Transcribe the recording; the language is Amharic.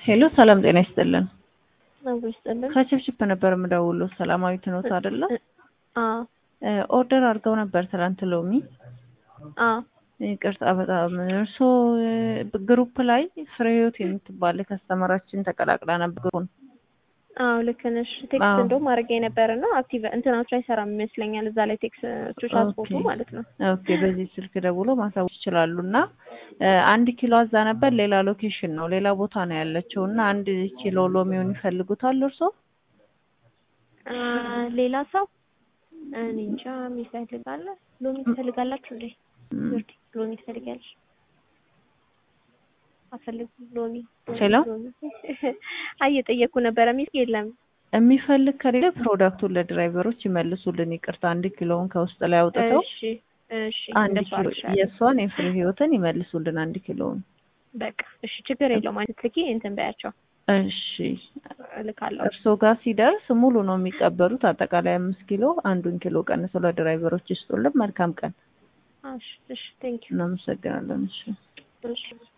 ሄሎ ሰላም ጤና ይስጥልን። አብሮ ይስጥልን። ከችፕችፕ ነበር የምደውለው። ሰላማዊት ኖት አይደለ? አዎ ኦርደር አድርገው ነበር ትላንት ሎሚ። አዎ ይቅርታ በጣም እርሶ ግሩፕ ላይ ፍሬ ህይወት የምትባል ከስተመራችን ተቀላቅላ ነበር ግሩፑን። አዎ ልክ ነሽ። ቴክስት አዎ። እንደውም አድርጌ ነበር እና አክቲቭ እንትናችሁ አይሰራም ይመስለኛል። እዛ ላይ ቴክስቶች አስፖርቱ ኦኬ። ማለት ነው። ኦኬ በዚህ ስልክ ደውሎ ማሳወቅ ይችላሉ። እና አንድ ኪሎ አዛ ነበር ሌላ ሎኬሽን ነው ሌላ ቦታ ነው ያለችው እና አንድ ኪሎ ሎሚውን ይፈልጉታል እርሶ? አ፣ ሌላ ሰው እኔ እንጃ ይፈልጋለ። ሎሚ ትፈልጋላችሁ እንዴ? ም፣ ምርጥ ሎሚ ትፈልጋለሽ? አፈልጉ ሎሚ ሄሎ ሎሚ። አይ እየጠየኩ ነበረ። ሚስ የለም የሚፈልግ ከሌለ ፕሮዳክቱን ለድራይቨሮች ይመልሱልን። ይቅርታ አንድ ኪሎውን ከውስጥ ላይ አውጥተው እሺ እሺ፣ አንድ እንደሱ ኪሎ አድርሻለሁ። የእሷን የፍሬ ህይወትን ይመልሱልን አንድ ኪሎውን። በቃ እሺ፣ ችግር የለውም። አንቺ ልኪ እንትን በያቸው እሺ እልካለሁ። እርስዎ ጋር ሲደርስ ሙሉ ነው የሚቀበሉት። አጠቃላይ አምስት ኪሎ አንዱን ኪሎ ቀንሰው ለድራይቨሮች ይስጡልን። መልካም ቀን። እሺ እሺ፣ ቴንክ ዩ እናመሰግናለን። እሺ እሺ